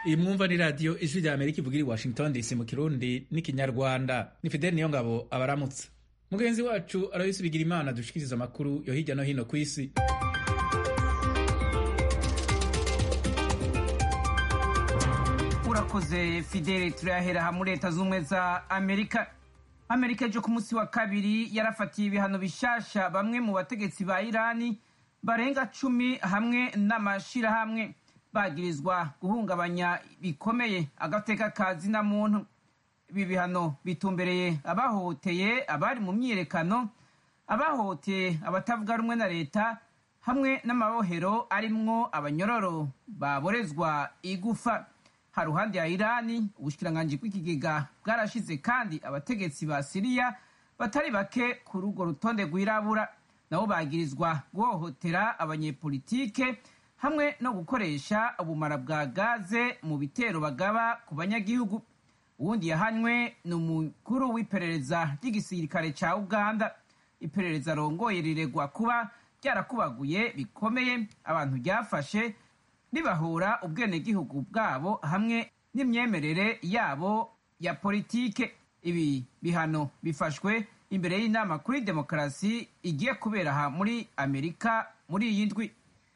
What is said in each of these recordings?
iyi mwumva ni radiyo ijwi rya amerika ivugira i washington dc mu kirundi n'ikinyarwanda ni fideli niyo ngabo abaramutse mugenzi wacu aloyisi bigira imana dushikiriza amakuru yo hirya no hino ku isi urakoze fidele turayahera hamwe leta z'ubumwe za amerika amerika ejo ku munsi wa kabiri yarafatiye ibihano bishasha bamwe mu bategetsi ba irani barenga cumi hamwe n'amashirahamwe bagirizwa guhungabanya bikomeye agateka ka zina muntu ibi bihano bitumbereye abahohoteye abari mu myiyerekano abahohoteye abatavuga rumwe na leta hamwe n'amabohero arimwo abanyororo baborezwa igufa haruhande ya irani ubushikiranganji bw'ikigega bwarashize kandi abategetsi ba siriya batari bake kuri urwo rutonde rwirabura nabo bagirizwa guhohotera abanyepolitike hamwe no gukoresha ubumara bwa gaze mu bitero bagaba ku banyagihugu uwundi yahanywe ni umukuru w'iperereza ry'igisirikare ca uganda iperereza rongoye riregwa kuba ryarakubaguye bikomeye abantu ryafashe ribahura ubwenegihugu bwabo hamwe n'imyemerere yabo ya politike ibi bihano bifashwe imbere y'inama kuri demokarasi igiye kubera aha muri amerika muri iyi ndwi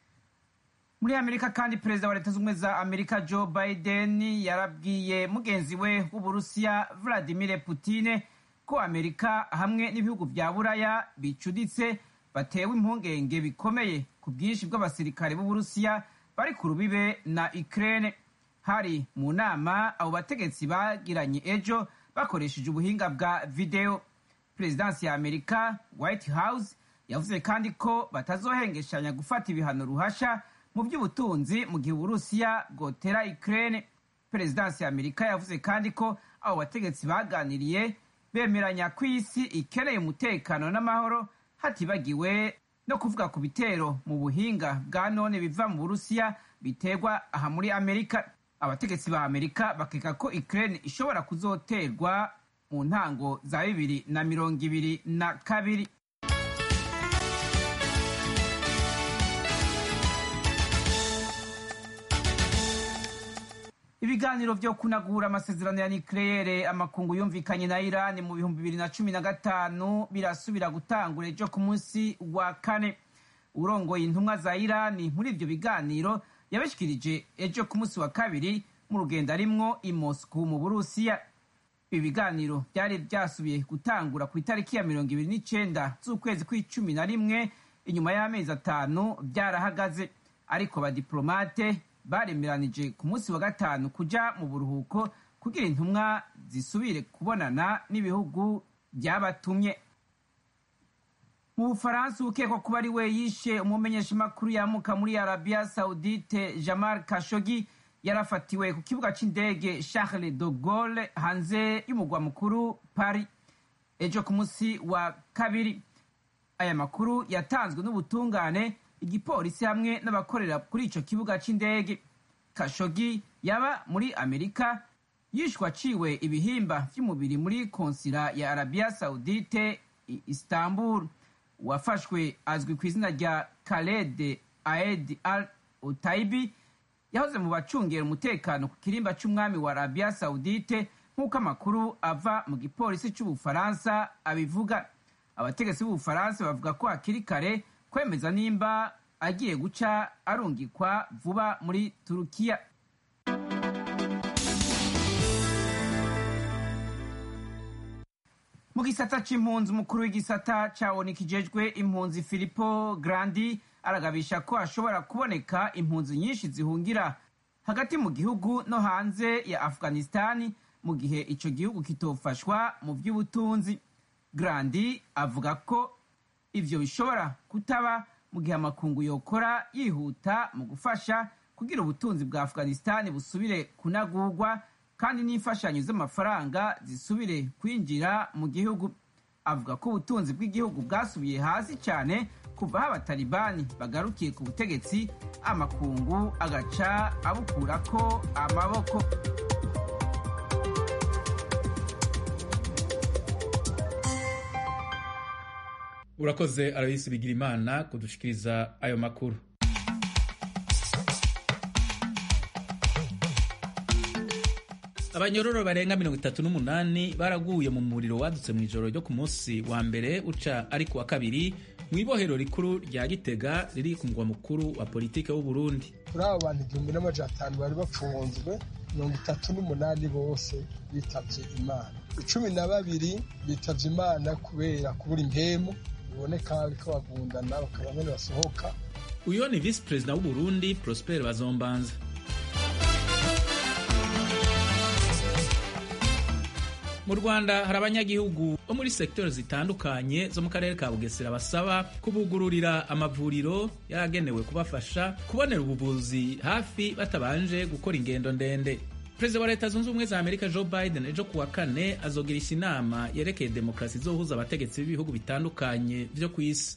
muri amerika kandi perezida wa leta z'ubumwe za amerika joe biden yarabwiye mugenzi we w'uburusiya vladimir putine ko amerika hamwe n'ibihugu bya buraya bicuditse batewe impungenge bikomeye ku bwinshi bw'abasirikare b'uburusiya bari ku rubibe na ukraine hari mu nama abo bategetsi bagiranye ejo bakoresheje ubuhinga bwa videwo perezidansi ya amerika white house yavuze kandi ko batazohengeshanya gufata ibihano ruhasha mu by'ubutunzi mu gihe uburusiya bwotera ukraine perezidansi ya amerika yavuze kandi ko abo bategetsi baganiriye bemeranya ko isi ikeneye umutekano n'amahoro hatibagiwe no kuvuga ku bitero mu buhinga bwa none biva mu burusiya biterwa aha muri amerika abategetsi ba amerika bakeka ko ukraine ishobora kuzoterwa mu ntango za bibiri na mirongo ibiri na kabiri ibiganiro vyo kunagura amasezerano ya nikleyere amakungu yumvikanye na irani mu bihumbi bibiri na cumi na gatanu birasubira gutangura ejo ku munsi wa kane urongoye intumwa za irani muri ivyo biganiro yabishikirije ejo ku munsi wa kabiri mu rugendo arimwo i moscow mu burusiya ibi biganiro vyari vyasubiye gutangura ku itariki ya mirongo ibiri n'icenda z'ukwezi kw'icumi na rimwe inyuma y'amezi atanu vyarahagaze ariko abadiplomate baremeranije ku munsi wa gatanu kuja mu buruhuko kugira intumwa zisubire kubonana n'ibihugu byabatumye mu bufaransa ukekwa kuba ari we yishe umumenyeshamakuru yamuka muri arabiya saudite jamal kashogi yarafatiwe ku kibuga c'indege charles de gaulle hanze y'umugwa mukuru paris ejo ku munsi wa kabiri aya makuru yatanzwe n'ubutungane igipolisi hamwe n'abakorera kuri ico kibuga c'indege kashogi yaba muri amerika yishwa aciwe ibihimba vy'umubiri muri konsila ya arabiya saudite i istanbul uwafashwe azwi ku izina rya khaled aed al utaibi yahoze mu bacungera umutekano ku kirimba c'umwami wa arabiya saudite nk'uko amakuru ava mu gipolisi c'ubufaransa abivuga abategetsi b'ubufaransa bavuga ko hakiri kare kwemeza nimba agiye guca arungikwa vuba muri turukiya mu gisata c'impunzi umukuru w'igisata ca onu kijejwe impunzi filipo grandi aragabisha ko hashobora kuboneka impunzi nyinshi zihungira hagati mu gihugu no hanze ya afghanistani mu gihe ico gihugu kitofashwa mu vy'ubutunzi grandi avuga ko ivyo bishobora kutaba mu gihe amakungu yokora yihuta mu gufasha kugira ubutunzi bwa afghanistani busubire kunagurwa kandi n'imfashanyo z'amafaranga zisubire kwinjira mu gihugu avuga ko ubutunzi bw'igihugu bwasubiye hasi cyane kuva aho abatalibani bagarukiye ku butegetsi amakungu agaca abukurako amaboko urakoze aloyisi bigira imana kudushikiriza ayo makuru abanyororo barenga mirongo itatu n'umunani baraguye mu muriro wadutse mu ijoro ryo ku munsi wa mbere uca ari ku wa kabiri mu ibohero rikuru rya gitega riri ku mugwa mukuru wa politike w'u Burundi kuri abo bantu igihumbi n'amajana atanu bari bapfunzwe mirongo itatu n'umunani bose bitavye imana icumi na babiri bitavye imana kubera kubura impemu biboneka bariko bagundana bakaba nyene basohoka uyo ni visi perezida w'u Burundi Prosper Bazombanza mu rwanda hari abanyagihugu bo muri sekiteri zitandukanye zo mu karere ka bugesera basaba kubugururira amavuriro yaragenewe kubafasha kubonera ubuvuzi hafi batabanje gukora ingendo ndende perezida wa leta zunze ubumwe za amerika joe biden ejo kuwa kane azogirisha inama yerekeye demokarasi izohuza abategetsi b'ibihugu bitandukanye vyo ku isi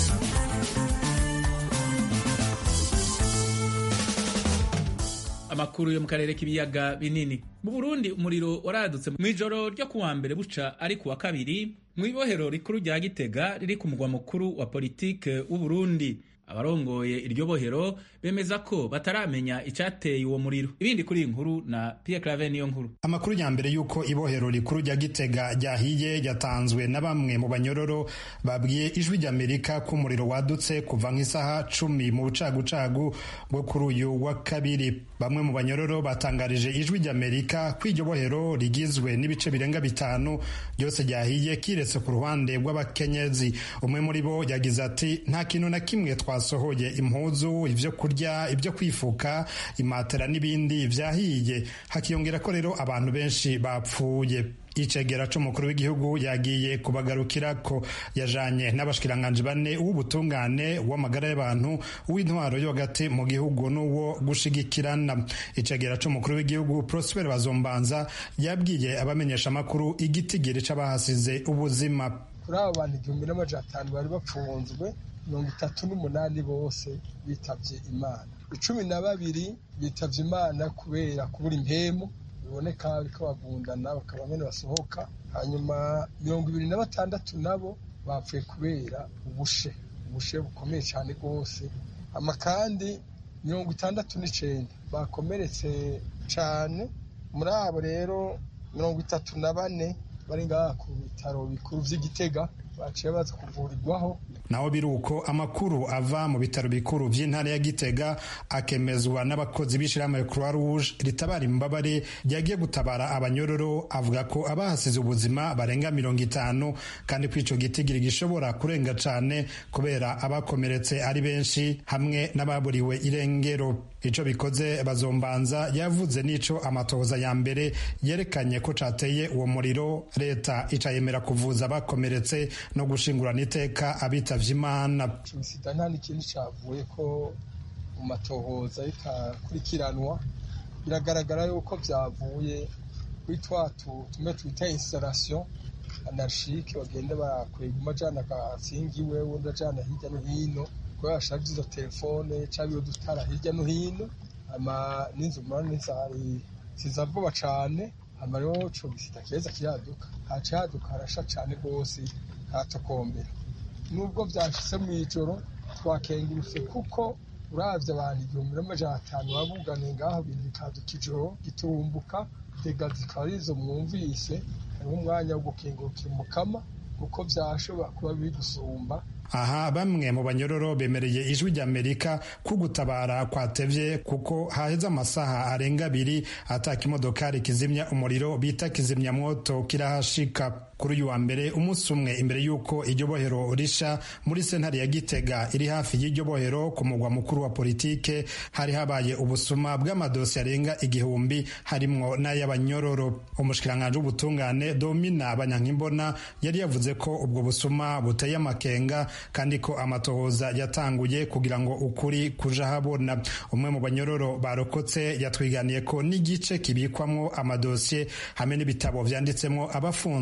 amakuru yo mu karere k'ibiyaga binini mu burundi umuriro waradutse mu ijoro ryo kuwa mbere buca ari kuwa kabiri mu ibohero rikuru rya gitega riri ku mugwa mukuru wa politike w'uburundi abarongoye iryo bohero bemeza ko bataramenya icyateye uwo muriro ibindi kuri iyi nkuru na Pierre Claver niyo nkuru amakuru ya mbere y'uko ibohero rikuru rya gitega ryahiye yatanzwe na bamwe mu banyororo babwiye ijwi ry'amerika ko umuriro wadutse kuva nk'isaha cumi mu bucagucagu bwo kuri uyu wa kabiri bamwe mu banyororo batangarije ijwi ry'amerika ko iryo bohero rigizwe n'ibice birenga bitanu byose ryahiye kiretse ku ruhande rw'abakenyezi umwe muri bo yagize ati nta kintu na kimwe twasohoye impuzu ibyo kurya ibyo kwifuka imatera n'ibindi byahiye hakiyongera ko rero abantu benshi bapfuye icegera c'umukuru w'igihugu yagiye kubagarukira ko yajanye n'abashikiranganji bane w'ubutungane w'amagara y'abantu w'intwaro yo hagati mu gihugu n'uwo gushigikirana icegera c'umukuru w'igihugu Prosper Bazombanza yabwiye abamenyesha amakuru igitigiri c'abahasize ubuzima kuri abo bantu igihumbi n'amajana atanu bari bapfunzwe mirongo itatu n'umunani bose bitavye imana icumi na babiri bitavye imana kubera kubura impemu biboneka bariko bagundana bakaba nyene basohoka hanyuma mirongo ibiri na batandatu nabo bapfuye kubera ubushe ubushe bukomeye cyane rwose ama kandi mirongo itandatu n'icenda bakomeretse cane muri abo rero mirongo itatu na bane bari ngaha ku bitaro bikuru vy'igitega baciye baza kuvurirwaho naho biri uko amakuru ava mu bitaro bikuru vy'intara ya Gitega akemezwa n'abakozi b'ishirahamwe Croix Rouge ritabara imbabare ryagiye gutabara abanyororo avuga ko abahasize ubuzima barenga mirongo itanu kandi ko ico gitigiri gishobora kurenga cane kubera abakomeretse ari benshi hamwe n'ababuriwe irengero ico bikoze bazombanza yavuze n'ico amatohoza ya mbere yerekanye ko cateye uwo muriro leta ica yemera kuvuza abakomeretse no gushingurana iteka abitavye imana sida nta n'ikintu cavuye ko mu matohoza bitakurikiranwa biragaragara yuko vyavuye kuri twa tume twita installation anarchike bagenda barakwega umajana agasingiwe wundi ajana hirya no hino kubera bashaje izo telefone cyangwa iyo dutara hirya no hino ama n'inzu murane zari ziza vuba cane hama rero ico gisida keza kiraduka haca haduka harasha cane rwose hatokombera nubwo vyashitse mw'ijoro twakengurutse kuko uravye abantu igihumbi n'amajana atanu babuganiye ngaho ibintu bikaduka ijoro gitumbuka tega zikaba arizo mwumvise hariho umwanya wo gukengurukira umukama kuko vyashobora kuba bigusumba aha bamwe mu banyororo bemereye ijwi ry'amerika ko gutabara kwatevye kuko haheze amasaha arenga abiri ataka imodokari kizimya umuriro bita kizimyamwoto kirahashika kuri uyu wa mbere umunsi umwe imbere y'uko iryo bohero risha muri sentare ya gitega iri hafi y'iryo bohero ku mugwa mukuru wa politike hari habaye ubusuma bw'amadosi arenga igihumbi harimwo n'ay'abanyororo umushikiranganji w'ubutungane domina banyankimbona yari yavuze ko ubwo busuma buteye amakenga kandi ko amatohoza yatanguye kugira ngo ukuri kuja habona umwe mu banyororo barokotse yatwiganiye ko n'igice kibikwamwo amadosiye hamwe n'ibitabo vyanditsemwo abafunzwe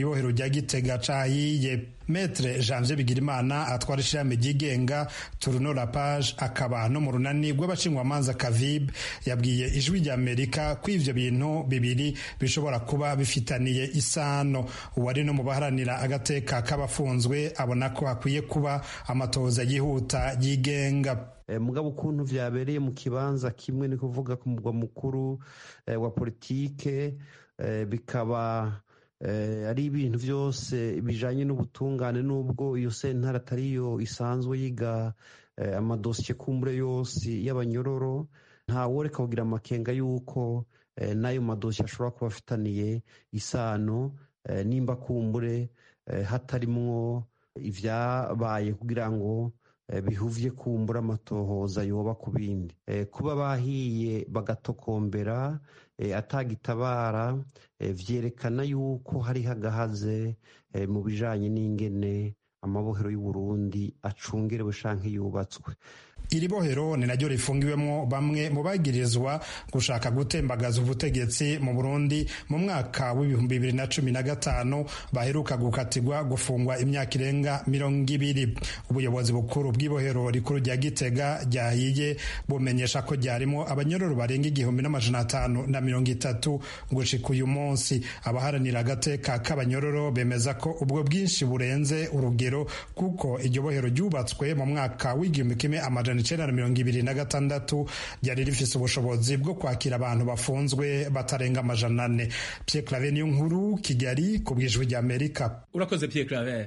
ibohero rya gitega cahiye metre janvier bigirimana atwara ishirahamwe ryigenga turuno la page akaba no mu runani rw'abashinjwamanza kavib yabwiye ijwi rya amerika ko ivyo bintu bibiri bishobora kuba bifitaniye isano uwari no mu baharanira agateka k'abafunzwe abona ko hakwiye kuba amatohoza yihuta yigenga mugabo ukuntu vyabereye mu kibanza kimwe ni kuvuga ku mugwa mukuru wa politike bikaba ari ibintu byose bijanye n'ubutungane n'ubwo iyo sentare atariyo isanzwe yiga amadosiye kumbure yose y'abanyororo ntaworeka kugira amakenga y'uko n'ayo madosiye ashobora kuba afitaniye isano nimba kumbure hatarimwo ivyabaye kugira ngo bihuvye kumbura amatohoza yoba ku bindi kuba bahiye bagatokombera atagitabara vyerekana yuko hariho agahaze mu bijanye n'ingene amabohero y'uburundi acungerewe canke yubatswe iri bohero ni naryo rifungiwemwo bamwe mu bagirizwa gushaka gutembagaza ubutegetsi mu burundi mu mwaka w'ibihumbi bibiri na cumi na gatanu baheruka gukatirwa gufungwa imyaka irenga mirongo ibiri ubuyobozi bukuru bw'ibohero rikuru rya gitega ryahiye bumenyesha ko ryarimo abanyororo barenga igihumbi n'amajana atanu na mirongo itatu gushika uyu munsi abaharanira agateka k'abanyororo bemeza ko ubwo bwinshi burenze urugero kuko iryo bohero ryubatswe mu mwaka w'igihumbi kimwe amajana icenda na mirongo ibiri na gatandatu ryari rifise ubushobozi bwo kwakira abantu bafunzwe batarenga amajana ane Pierre Claver niyo nkuru Kigali ku bw'ijwi rya Amerika urakoze Pierre Claver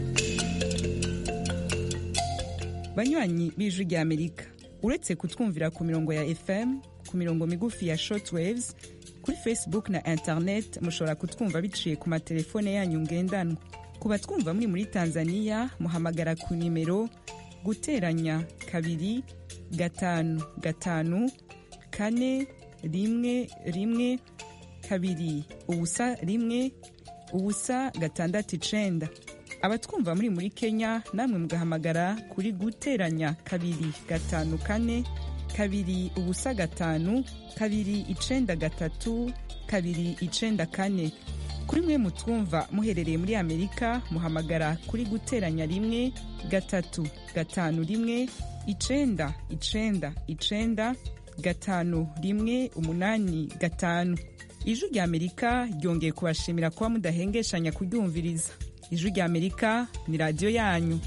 banywanyi b'ijwi rya Amerika uretse kutwumvira ku mirongo ya FM ku mirongo migufi ya shortwaves kuri Facebook na internet mushobora kutwumva biciye ku matelefone yanyu ngendanwa ku batwumva muri muri Tanzania muhamagara ku nimero guteranya kabiri gatanu gatanu kane rimwe rimwe kabiri ubusa rimwe ubusa gatandatu icenda abatwumva muri muri kenya namwe mugahamagara kuri guteranya kabiri gatanu kane kabiri ubusa gatanu kabiri icenda gatatu kabiri icenda kane kuri mwe mutwumva muherereye muri amerika muhamagara kuri guteranya rimwe gatatu gatanu rimwe icenda icenda icenda gatanu rimwe umunani gatanu ijwi rya amerika ryongeye kubashimira kuba mudahengeshanya kuryumviriza ijwi rya amerika ni radiyo yanyu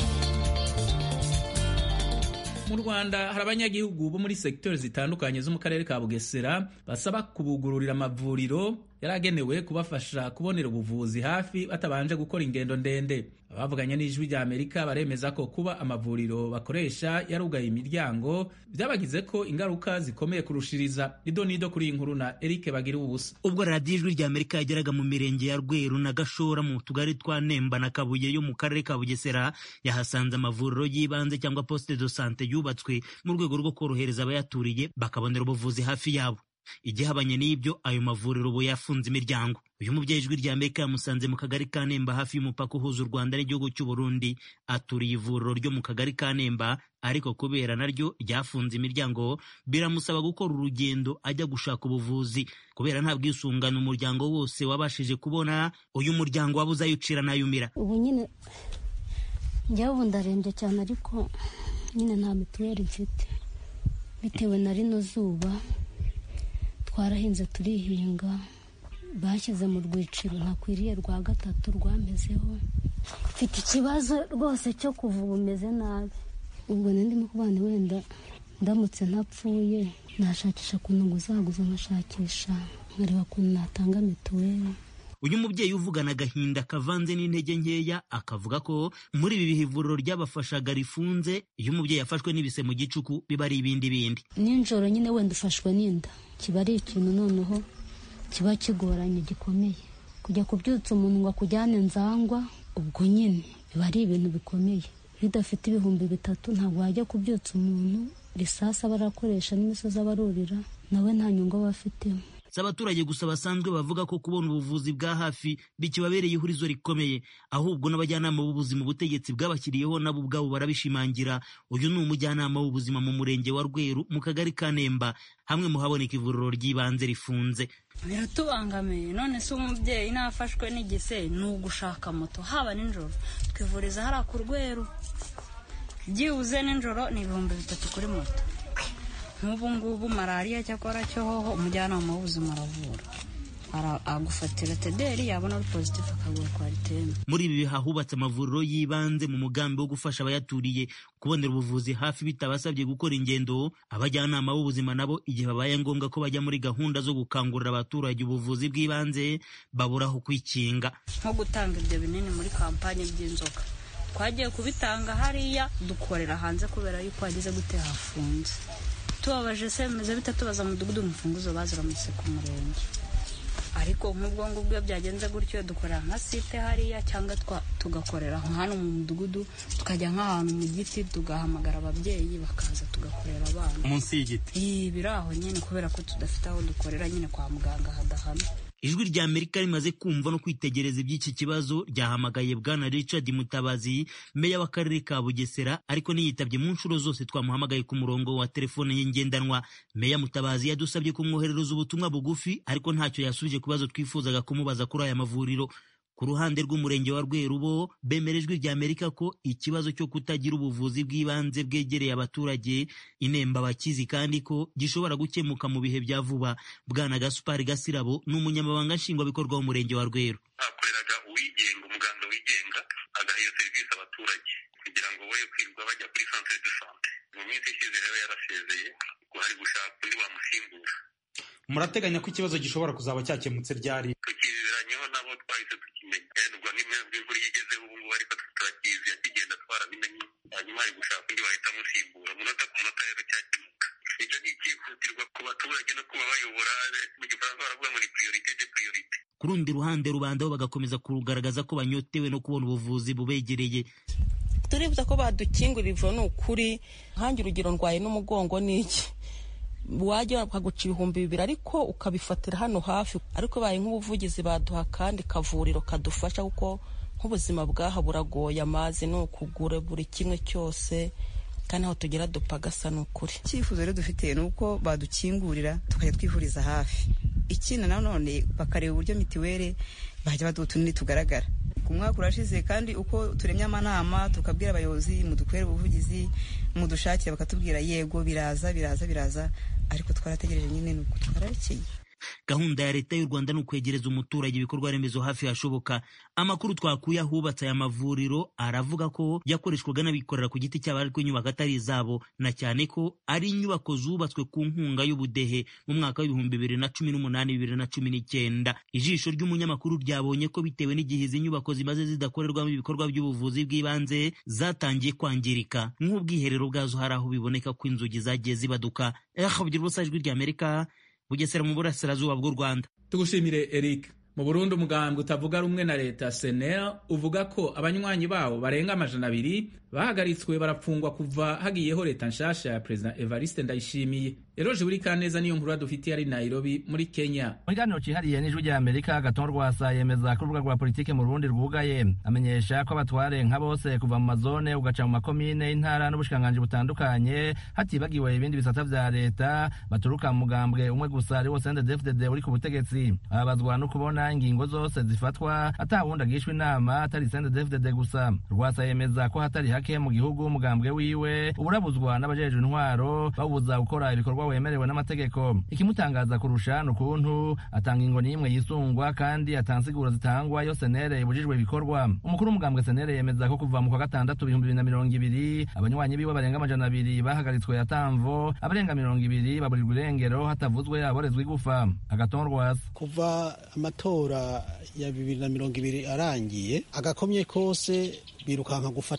mu rwanda hari abanyagihugu bo muri segiteri zitandukanye zo mu karere ka bugesera basaba kubugururira amavuriro yaragenewe kubafasha kubonera ubuvuzi hafi batabanje gukora ingendo ndende abavuganye n'ijwi rya amerika baremeza ko kuba amavuriro bakoresha yarugaye imiryango byabagize ko ingaruka zikomeye kurushiriza nido nido kuri iyi nkuru na eric bagira ubusa ubwo radiyo ijwi rya amerika yageraga mu mirenge ya rweru na gashora mu tugari twa nemba na kabuye yo mu karere ka bugesera yahasanze amavuriro y'ibanze cyangwa poste de sante yubatswe mu rwego rwo korohereza abayaturiye bakabonera ubuvuzi hafi yabo igihabanye n'ibyo ayo mavuriro ubu yafunze imiryango uyu mubyeyi ijwi rya amerika yamusanze mu kagari ka nemba hafi y'umupaka uhuza u rwanda n'igihugu cy'u burundi aturiye ivuriro ryo mu kagari ka nemba ariko kubera naryo ryafunze imiryango biramusaba gukora urugendo ajya gushaka ubuvuzi kubera nta bwisungane umuryango wose wabashije kubona uyu muryango wabuze ayucira n'ayumira ubu nyine njyewe ubu ndarembye cyane ariko nyine nta mituweli mfite bitewe na rino zuba twarahinze turihinga bashyize mu rwiciro ntakwiriye rwa gatatu rwamezeho mfite ikibazo rwose cyo kuva ubu umeze nabi ubwo ndimo kubana wenda ndamutse ntapfuye nashakisha ukuntu nguzaguza nkashakisha nkareba ukuntu natanga mituweli uyu mubyeyi uvugana agahinda kavanze n'intege nkeya akavuga ko muri ibi bihe ivuriro ryabafashaga rifunze iyo umubyeyi yafashwe n'ibise mu gicuku biba ari ibindi bindi nijoro nyine wenda ufashwe n'inda kiba ari ikintu noneho kiba kigoranye gikomeye kujya kubyutsa umuntu ngo akujyane nzangwa ubwo nyine biba ari ibintu bikomeye iyo udafite ibihumbi bitatu ntabwo wajya kubyutsa umuntu risasi aba arakoresha n'imisozi aba arurira nawe nta nyungu aba afitemo si abaturage gusa basanzwe bavuga ko kubona ubuvuzi bwa hafi bikibabereye ihurizo rikomeye ahubwo n'abajyanama b'ubuzima ubutegetsi bwabashyiriyeho nabo ubwabo barabishimangira uyu ni umujyanama w'ubuzima mu murenge wa rweru mu kagari ka nemba hamwe mu haboneka ivuriro ry'ibanze rifunze biratubangamiye none se umubyeyi nafashwe n'igise ni ugushaka moto haba nijoro twivuriza hariya ku rweru byibuze nijoro ni ibihumbi bitatu kuri moto nk'ubu ngubu malariya cyakora cyo hoho umujyanama w'ubuzima aravura agufatira tederi yabona ari pozitifu akaguha kwariteme muri ibi biha hubatse amavuriro y'ibanze mu mugambi wo gufasha abayaturiye kubonera ubuvuzi hafi bitabasabye gukora ingendo abajyanama b'ubuzima nabo igihe babaye ngombwa ko bajya muri gahunda zo gukangurira abaturage ubuvuzi bw'ibanze babura aho kwikinga nko gutanga ibyo binini muri kampani by'inzoka twagiye kubitanga hariya dukorera hanze kubera yuko hagize gute hafunze tubabaje se bimeze bite tubaza mudugudu umufunguzo baziramutse ku murenge ariko nk'ubwo ngubwo iyo byagenze gutyo dukorera nka site hariya cyangwa tugakorera hano mu mudugudu tukajya nk'ahantu mu giti tugahamagara ababyeyi bakaza tugakorera abana munsi y'igiti iyi biri aho nyine kubera ko tudafite aho dukorera nyine kwa muganga hadahana ijwi rya amerika rimaze kumva no kwitegereza iby'iki kibazo ryahamagaye bwana richard mutabazi meya w'akarere ka bugesera ariko niyitabye mu nshuro zose twamuhamagaye ku murongo wa telefone ye ngendanwa meya mutabazi yadusabye kumwoherereza ubutumwa bugufi ariko ntacyo yasubije ku bibazo twifuzaga kumubaza kuri aya mavuriro ku ruhande rw'umurenge wa rweru bo bemera ijwi rya amerika ko ikibazo cyo kutagira ubuvuzi bw'ibanze bwegereye abaturage inemba bakizi kandi ko gishobora gukemuka mu bihe bya vuba bwana gasupari gasirabo ni umunyamabanga nshingwabikorwa w'umurenge wa rweru hakoreraga uwigenga umuganga wigenga agaha iyo serivisi abaturage kugira ngo we kwirirwa bajya kuri centre de sante mu minsi ishize rero yarasezeye ngo hari gushaka undi wamusimbura murateganya ko ikibazo gishobora kuzaba cyakemutse ryari tukizeranyeho nabo twahise tukimenya ubwo n'imvura iyo igezeho ubu ngubu ariko turakizi yakigenda twarabimenye hanyuma hari gushaka undi wahita amusimbura umunota ku munota rero cyakemuka ibyo ni icyihutirwa ku baturage no kuba bayobora mu gifaransa baravuga ngo ni priorite de priorite ku rundi ruhande rubanda bo bagakomeza kugaragaza ko banyotewe no kubona ubuvuzi bubegereye turifuza ko badukingurira ivuro ni ukuri nkange urugero ndwaye n'umugongo n'iki wajya bakaguca ibihumbi bibiri ariko ukabifatira hano hafi ariko baye nk'ubuvugizi baduha kandi kavuriro kadufasha kuko nk'ubuzima bwaha buragoye amazi ni ukugura buri kimwe cyose kandi aho tugera dupagasa ni ukuri icyifuzo rero dufite ni uko badukingurira tukajya twivuriza hafi ikindi nanone bakareba uburyo mitiweli bajya baduha utunini tugaragara ku mwaka urashize kandi uko turemye amanama tukabwira abayobozi mudukorere ubuvugizi mudushakire bakatubwira yego biraza biraza biraza ariko twarategereje nyine ni uko twararekeye gahunda ya leta y'u rwanda ni ukwegereza umuturage ibikorwa remezo hafi hashoboka amakuru twakuye ahubatse aya mavuriro aravuga ko yakoreshwaga n'abikorera ku giti cyabo ariko inyubako atari izabo na cyane ko ari inyubako zubatswe ku nkunga y'ubudehe mu mwaka w'ibihumbi bibiri na cumi n'umunani bibiri na cumi n'icyenda ijisho ry'umunyamakuru ryabonye ko bitewe n'igihe izi nyubako zimaze zidakorerwamo ibikorwa by'ubuvuzi bw'ibanze zatangiye kwangirika nk'ubwiherero bwazo hari aho biboneka ko inzugi zagiye zibaduka ehabugira ubusa ijwi ry'amerika bugesera mu burasirazuba bw'u rwanda tugushimire eric mu burundi umugambwe utavuga rumwe na leta senel uvuga ko abanywanyi bawo barenga amajana abiri bahagaritswe barapfungwa kuva hagiyeho leta nshasha ya perezida evariste ndayishimiye eroje buri kaneza niyo nkuru dufitiye ari nairobi muri kenya mu kiganiro cyihariye n'ijwi rya amerika gaton rwasa yemeza ko urubuga rwa politiki mu rundi rwugaye amenyesha ko abatware nka bose kuva mu mazone ugaca mu makomine intara n'ubushikiranganji butandukanye hatibagiwe ibindi bisata vya leta baturuka mu mugambwe umwe gusa ari wo sendedefdede uri ku butegetsi ababazwa no kubona ingingo zose zifatwa atawundi agishwa inama atari sendedefdede gusa rwasa yemeza ko hatari hake mu gihugu umugambwe wiwe uburabuzwa n'abajejwe intwaro bawubuza gukora ibikorwa wemerewe n'amategeko ikimutangaza kurusha ni ukuntu atanga ingo n'imwe yisungwa kandi atansiguro zitangwa iyo senere ibujijwe ibikorwa umukuru w'umugambwe senere yemeza ko kuva mu kwa gatandatu ibihumbi bibiri na mirongo ibiri abanywanyi biwe barenga amajana abiri bahagaritswe atamvo abarenga mirongo ibiri baburirwa irengero hatavuzwe aborezwa igufa agatonrwasa kuva amatora ya bibiri na mirongo ibiri arangiye agakomye kose birukanka gufata abaseneri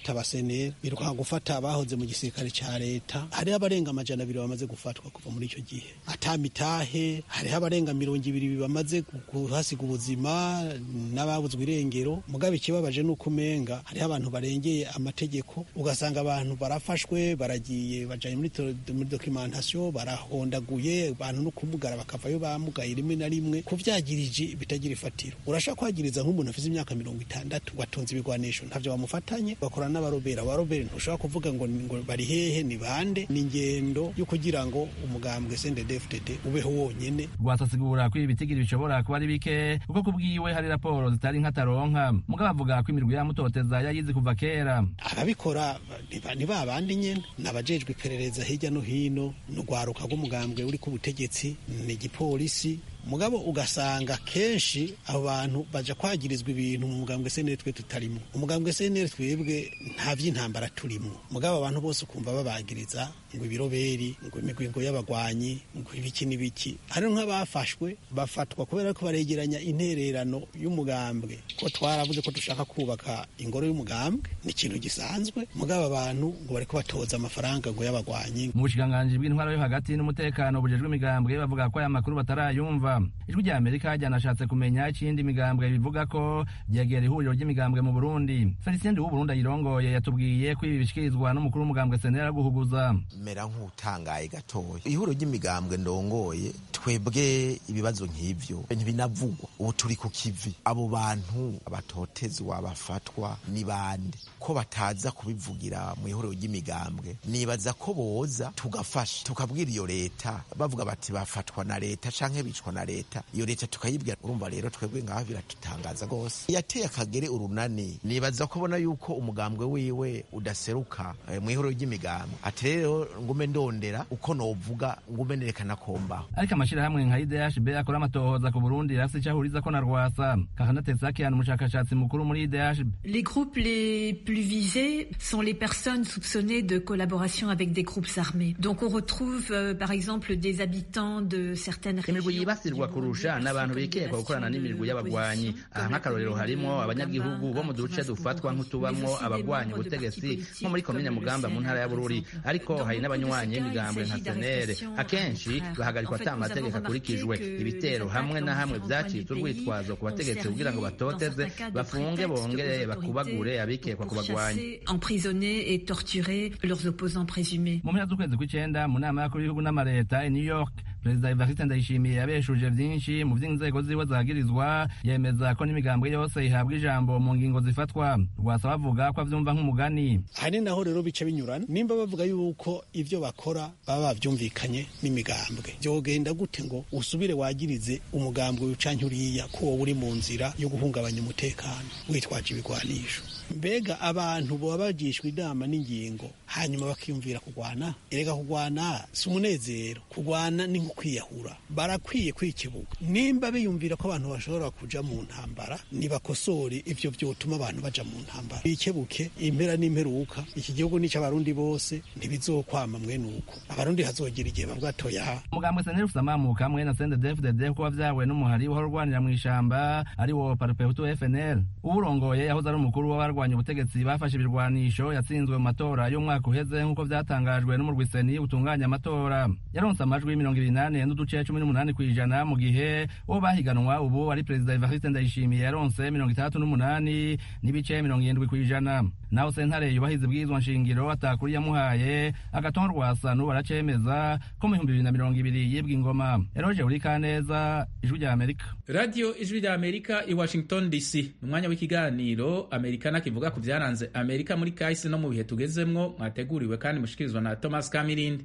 seneri biruka gufata abahoze mu gisirikare ca leta hariho abarenga amajana abiri bamaze gufatwa kuva muri ico gihe ata mitahe hariho abarenga mirongo ibiri bamaze kuhasiga ubuzima n'ababuzwe irengero mugabe ikibabaje nuko umenga hariho abantu barengeye amategeko ugasanga abantu barafashwe baragiye bajanye muri muri documentation barahondaguye abantu no kumugara bakavayo bamugaye rimwe na rimwe kuvyagirije bitagira ifatiro urashaka kwagiriza nk'umuntu afite imyaka mirongo itandatu watonze ibigwanisho ntavyo bamufatanye bakorana n'abarobera abarobera ntushobora kuvuga ngo, ngo bari hehe ni bande ni ingendo yo kugira ngo umugambwe CNDD-FDD ubeho wonyene rwasasigura ko ibi bitigiri bishobora kuba ari bike kuko kubwiwe hari raporo zitari nk'ataronka mugabo avuga ko imirwi yamutoteza yayizi kuva kera ababikora ni ba bandi nyene nabajejwe iperereza hirya no hino n'urwaruka rw'umugambwe uri ku butegetsi ni igipolisi mugabo ugasanga kenshi abo bantu baja kwagirizwa ibintu mu mugambwe senere twe tutarimo umugambwe senere twebwe nta vy'intambara turimo mugabo abantu bose ukumva babagiriza ngo ibiroberi ngo imigwingo y'abagwanyi ngo ibiki n'ibiki hari nk'abafashwe bafatwa kubera ko baregeranya intererano y'umugambwe ko twaravuze ko dushaka kubaka ingoro y'umugambwe ni ikintu gisanzwe mugabo abantu ngo bariko batoza amafaranga ngo y'abagwanyi mu bushikiranganji bw'intwaro yo hagati n'umutekano bujejwe imigambwe bavuga ko aya makuru batarayumva ijwi rya amerika ryanashatse kumenya ikindi imigambwe bivuga ko ryegera ihuriro ry'imigambwe mu burundi felicien w'uburundi ayirongoye yatubwiye ko ibi bishikirizwa n'umukuru w'umugambwe senera guhuguza mera nk'utangaye gatoya ihuriro ry'imigambwe ndongoye twebwe ibibazo nk'ivyo ntibinavugwa ubu turi ku kivi abo bantu abatotezwa bafatwa ni bande ko bataza kubivugira mu ihuriro ry'imigambwe nibaza ko boza tugafasha tukabwira iyo leta bavuga bati bafatwa na leta canke bicwa na leta iyo leta tukayibwira urumva rero twebwe ngaho biratutangaza rwose yateye akagere urunani nibaza ko abona yuko umugambwe wiwe udaseruka eh, mu ihuriro ry'imigambwe ati rero ngume ndondera uko novuga ngume nerekana kombaho ariko amashirahamwe nka idhb akora amatohoza ku burundi rafise ico ahurizako na rwasa kakana tesakian umushakashatsi mukuru muri idhb Les groupes les plus visés sont les personnes soupçonnées de collaboration avec des groupes armés. Donc on retrouve euh, par exemple des habitants de certaines imirwi yibasirwa kurusha n'abantu bikekwa gukorana n'imirwi y'abagwanyi aha nk'akarorero harimo abanyagihugu bo mu duce dufatwa nk'utubamwo abagwanya ubutegetsi nko muri komine mugamba mu ntara ya bururi ariko hari n'abanywanyi b'imigambwe nka senere akenshi bahagarikwa ata amategeko akurikijwe ibitero hamwe na hamwe vyacitse urwitwazo ku bategetsi kugira ngo batoteze bafunge bongere bakubagure abikekwa ku bagwanyi emprisonner et torturer leurs opposants présumés. mu mpera z'ukwezi kw'icenda mu nama y'abakuru b'ibihugu n'amareta i new york perezida evariste ndayishimiye yabeshuje vyinshi mu vy'inzego ziwe zagirizwa yemeza ko n'imigambwe yose ihabwa ijambo mu ngingo zifatwa rwasa bavuga ko avyumva nk'umugani hari naho rero bica binyurana nimba bavuga yuko ivyo bakora baba bavyumvikanye n'imigambwe vyogenda gute ngo usubire wagirize umugambwe canke uriya ko wowe uri mu nzira yo guhungabanya umutekano witwaje ibigwanisho mbega abantu boba bagishwa inama n'ingingo hanyuma bakiyumvira kugwana erega kugwana si umunezero kugwana ni nko kwiyahura barakwiye kwikibuga nimba biyumvira ko abantu bashobora kuja mu ntambara nibakosore ivyo vyotuma abantu baja mu ntambara bikebuke impera n'imperuka iki gihugu ni cy'abarundi bose ntibizokwama mwene uko abarundi hazogira igihe bavuga toya umugambwe seneri ufise amamuka hamwe na sendedefdd kuko wavyawe n'umuhari uhora urwanira mw'ishamba ari wo parupehutu fnl uwurongoye yahoze ari umukuru w'abarwanya ubutegetsi bafashe ibirwanisho yatsinzwe mu matora y'umwaka uheze nk'uko vyatangajwe n'umurwiseni utunganya amatora yaronse amajwi mirongo ibiri nane n'uduce cumi n'umunani kw'ijana mu gihe uwo bahiganwa ubu ari perezida evariste ndayishimiye yaronse mirongo itandatu n'umunani n'ibice mirongo irindwi kw'ijana naho sentare yubahiza ibwirizwa nshingiro atakuri yamuhaye agatonda rwasa n'ubu aracemeza ko mu bihumbi bibiri na mirongo ibiri yibwa ingoma eroje uri kaneza ijwi rya amerika radiyo ijwi rya amerika i washington dc ni umwanya w'ikiganiro amerikana kivuga ku byaranze amerika muri kahise no mu bihe tugezemwo mwateguriwe kandi mushikirizwa na thomas kamirindi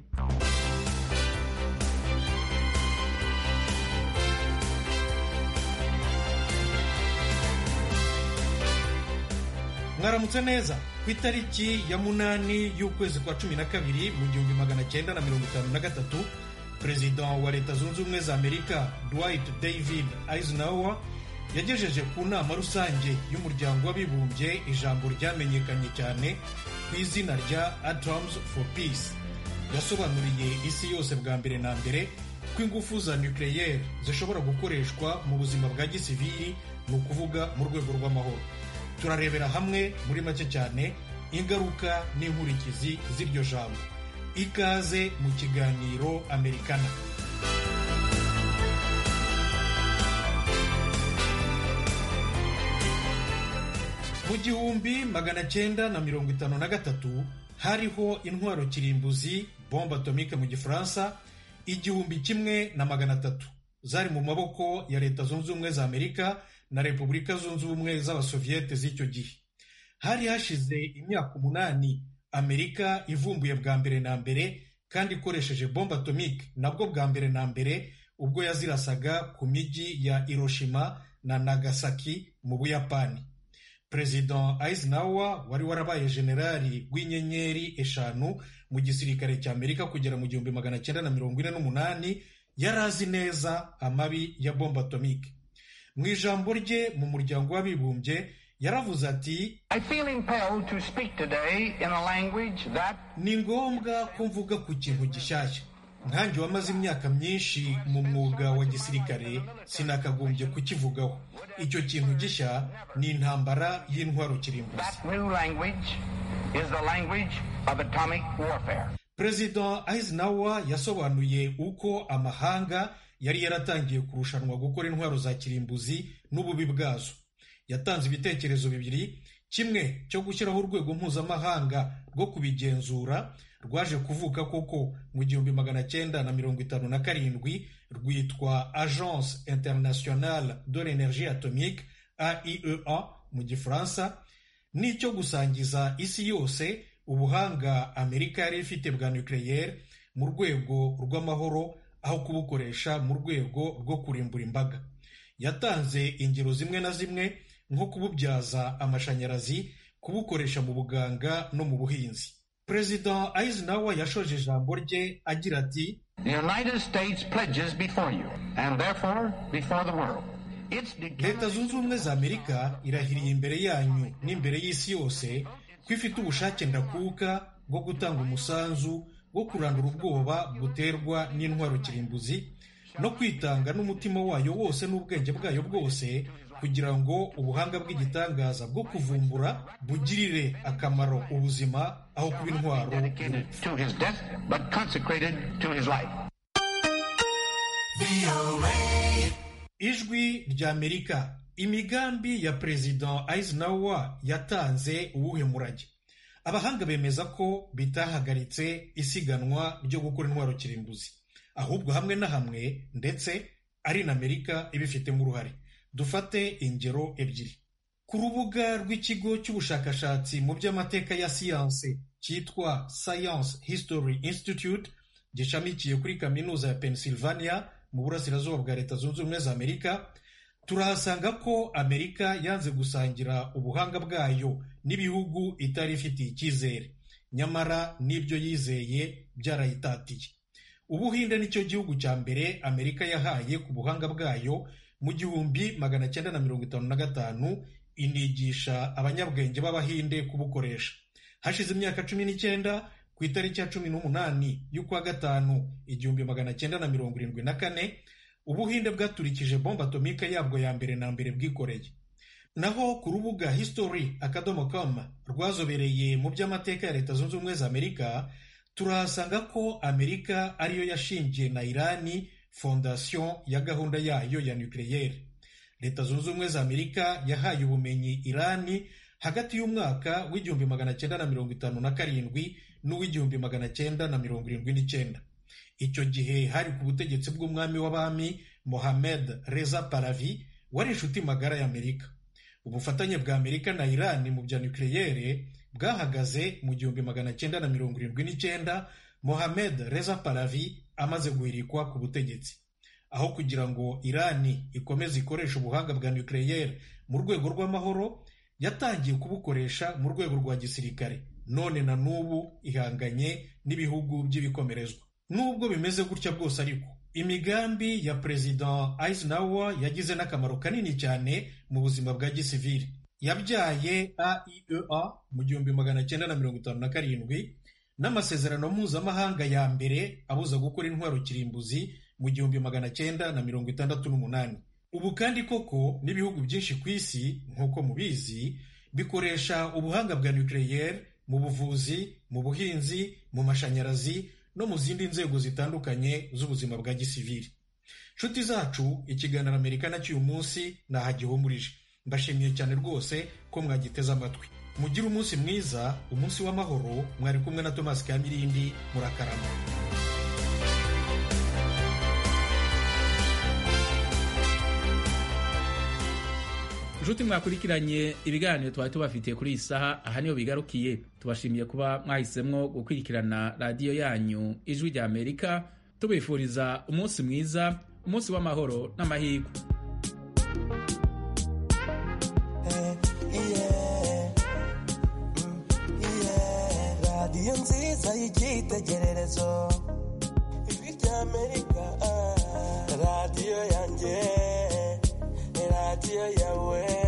mwaramutse neza ku itariki ya munani y'ukwezi kwa cumi na kabiri mu gihumbi magana cyenda na mirongo itanu na gatatu perezida wa leta zunze ubumwe za amerika dwight david eisenhower yagejeje ku nama rusange y'umuryango w'abibumbye ijambo ryamenyekanye cyane ku izina rya atoms for peace yasobanuriye isi yose bwa mbere na mbere ko ingufu za nucleaire zishobora gukoreshwa mu buzima bwa gisivili ni ukuvuga mu rwego rw'amahoro turarebera hamwe muri make cyane ingaruka n'inkurikizi z'iryo jambo ikaze mu kiganiro amerikana mu gihumbi magana cyenda na mirongo itanu na gatatu hariho intwaro kirimbuzi bombe atomike mu gifaransa igihumbi kimwe na magana atatu zari mu maboko ya leta zunze ubumwe za amerika na repubulika zunze ubumwe z'abasoviyete z'icyo gihe hari hashize imyaka umunani amerika ivumbuye bwa mbere na mbere kandi ikoresheje bombe atomike nabwo bwa mbere na mbere ubwo yazirasaga ku mijyi ya hiroshima na nagasaki mu buyapani perezida eisenhower wari warabaye generali w'inyenyeri eshanu mu gisirikare cya amerika kugera mu gihumbi magana cyenda na mirongo ine n'umunani yari azi neza amabi ya bombe atomike mu ijambo rye mu muryango w'abibumbye yaravuze ati ni ngombwa ko mvuga ku kintu gishyashya nkange wamaze imyaka myinshi mu mwuga wa gisirikare sinakagombye kukivugaho icyo kintu gishya ni intambara y'intwaro kirimbuzi perezida eisenhower yasobanuye uko amahanga yari yaratangiye kurushanwa gukora intwaro za kirimbuzi n'ububi bwazo yatanze ibitekerezo bibiri kimwe cyo gushyiraho urwego mpuzamahanga rwo kubigenzura rwaje kuvuka koko mu gihumbi magana cyenda na mirongo itanu na karindwi rwitwa agence internationale de l'energie atomique aiea mu gifaransa n'icyo gusangiza isi yose ubuhanga amerika yari ifite bwa nucleaire mu rwego rw'amahoro aho kubukoresha mu rwego rwo kurimbura imbaga yatanze ingero zimwe na zimwe nko kububyaza amashanyarazi kubukoresha mu buganga no mu buhinzi perezida eisenhower yashoje ijambo rye agira ati leta zunze ubumwe za amerika irahiriye imbere yanyu n'imbere y'isi yose ko ifite ubushake ndakuka bwo gutanga umusanzu wo kurandura ubwoba buterwa n'intwaro kirimbuzi no kwitanga n'umutima wayo wose n'ubwenge bwayo bwose kugira ngo ubuhanga bw'igitangaza bwo kuvumbura bugirire akamaro ubuzima aho kuba intwaro ijwi ry'amerika imigambi ya perezida eisenhower yatanze uwuhe murage abahanga bemeza ko bitahagaritse isiganwa ryo gukora intwaro kirimbuzi ahubwo hamwe na hamwe ndetse ari na amerika ibifitemo uruhare dufate ingero ebyiri ku rubuga rw'ikigo cy'ubushakashatsi mu by'amateka ya siyanse cyitwa science history institute gishamikiye kuri kaminuza ya pennsylvania mu burasirazuba bwa leta zunze ubumwe za amerika turahasanga ko amerika yanze gusangira ubuhanga bwayo n'ibihugu itari ifitiye icyizere nyamara n'ibyo yizeye byarayitatiye ubuhinde nicyo gihugu cya mbere amerika yahaye ku buhanga bwayo mu gihumbi magana cyenda na mirongo itanu na gatanu inigisha abanyabwenge b'abahinde kubukoresha hashize imyaka cumi n'icyenda ku itariki ya cumi n'umunani y'ukwa gatanu igihumbi magana cyenda na mirongo irindwi na kane ubuhinde bwaturikije bombe atomike yabwo ya mbere na mbere bwikoreye naho ku rubuga history akadomo com rwazobereye mu by'amateka ya leta zunze ubumwe za amerika turahasanga ko amerika ariyo yashingiye na irani fondasiyo ya gahunda yayo ya nucleaire leta zunze ubumwe za amerika yahaye ubumenyi irani hagati y'umwaka w'igihumbi magana cyenda na mirongo itanu na karindwi n'uw'igihumbi magana cyenda na mirongo irindwi n'icyenda icyo gihe hari ku butegetsi bw'umwami w'abami mohamed reza paravi wari inshuti magara y'amerika ubufatanye bwa amerika na irani mu bya nucleaire bwahagaze mu gihumbi magana cyenda na mirongo irindwi n'icyenda mohamed reza paravi amaze guhirikwa ku butegetsi aho kugira ngo irani ikomeze ikoresha ubuhanga bwa nucleaire mu rwego rw'amahoro yatangiye kubukoresha mu rwego rwa gisirikare none na n'ubu ihanganye n'ibihugu by'ibikomerezwa nubwo bimeze gutya bwose ariko imigambi ya perezida eisenhower yagize n'akamaro kanini cyane mu buzima bwa gisivili yabyaye aiea mu gihumbi magana cyenda na mirongo itanu na karindwi n'amasezerano mpuzamahanga ya mbere abuza gukora intwaro kirimbuzi mu gihumbi magana cyenda na mirongo itandatu n'umunani ubu kandi koko n'ibihugu byinshi ku isi nk'uko mubizi bikoresha ubuhanga bwa nucleaire mu buvuzi mu buhinzi mu mashanyarazi no mu zindi nzego zitandukanye z'ubuzima bwa gisivili nshuti zacu ikiganiro amerika na cy'uyu munsi nahagihumurije mbashimiye cyane rwose ko mwagiteze amatwi mugire umunsi mwiza umunsi w'amahoro mwari kumwe na tomasi kamirindi murakarama nshuti mwakurikiranye ibiganiro twari tubafitiye kuri iyi saha aha niho bigarukiye tubashimiye kuba mwahisemwo gukurikirana radiyo yanyu ijwi rya amerika tubifuriza umunsi mwiza umunsi w'amahoro n'amahirwe radiyo nziza y'icyitegererezo ijwi rya amerika radiyo yanjye radiyo yawe